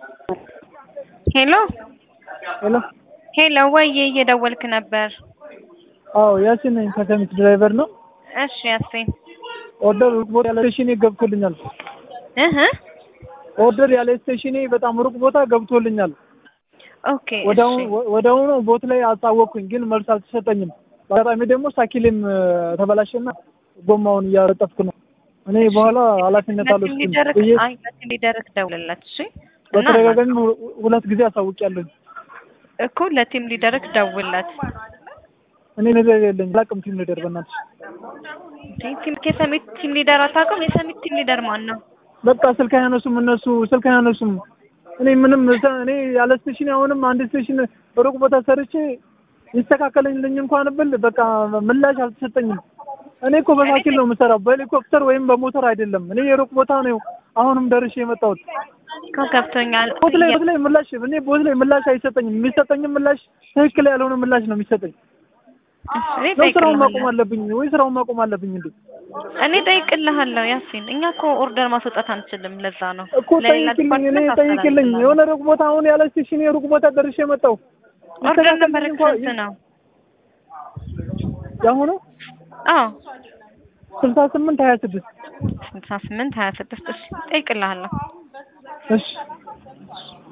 ሄሎ ሄሎ ሄሎ፣ ወይዬ እየደወልክ ነበር? አዎ ያሲን ነኝ ከሰሚት ድራይቨር ነው። እሺ ያሲን ኦርደር ሩቅ ቦታ ያለ ስቴሽኔ ገብቶልኛል። እህ ኦርደር ያለ ስቴሽኔ በጣም ሩቅ ቦታ ገብቶልኛል። ኦኬ ወዲያው እሺ ወዲያውኑ ቦት ላይ አሳወቅኩኝ፣ ግን መልስ አልተሰጠኝም። በአጋጣሚ ደግሞ ሳኪሌም ተበላሸና ጎማውን እያረጠፍኩ ነው። እኔ በኋላ ኃላፊነት ለቲም አልወስድም ሊደርክ ብዬ አይ ለቲም ሊደርክ ደውልለት። እሺ እና በተደጋጋሚ ሁ- ሁለት ጊዜ አሳውቂያለሁ። እኮ ለቲም ሊደርክ ደውልለት። እኔ ነገር የለኝ አላውቅም። ቲም ሊደር በእናትሽ እንዴ ቲም የሰሚት ቲም ሊደር አታውቅም? የሰሚት ቲም ሊደር ማን ነው? በቃ ስልክ አያነሱም እነሱ ስልክ አያነሱም። እኔ ምንም እዛ- እኔ ያለ ስቴሽን አሁንም አንድ ስቴሽን ሩቅ ቦታ ሰርቼ ይስተካከለልኝ እንኳን ብል በቃ ምላሽ አልተሰጠኝም። እኔ እኮ በሳይክል ነው የምሰራው በሄሊኮፕተር ወይም በሞተር አይደለም። እኔ የሩቅ ቦታ ነው አሁንም ደርሼ የመጣሁት። እኮ ገብቶኛል። ቦት ላይ ቦት ላይ ምላሽ እኔ ቦት ላይ ምላሽ አይሰጠኝም። የሚሰጠኝም ምላሽ ትክክል ያልሆነ ምላሽ ነው የሚሰጠኝ። እኔ ነው ስራውን ማቆም ጠይቅልሃለሁ አለብኝ ወይ ስራውን ማቆም አለብኝ እንዴ? እኔ ጠይቅልሃለሁ ያሲን። እኛ እኮ ኦርደር ማስወጣት አንችልም። ለዛ ነው እኮ ጠይቅልኝ፣ እኔ ጠይቅልኝ። የሆነ ሩቅ ቦታ አሁን ያለ ስቴሽን የሩቅ ቦታ ደርሼ መጣሁ። ኦርደር ይስተካከልልኝ ነበር እንኳን ስንት ነው? ያሁኑ አዎ ስልሳ ስምንት ሀያ ስድስት ስልሳ ስምንት ሀያ ስድስት እሺ ጠይቅልሃለሁ። እሺ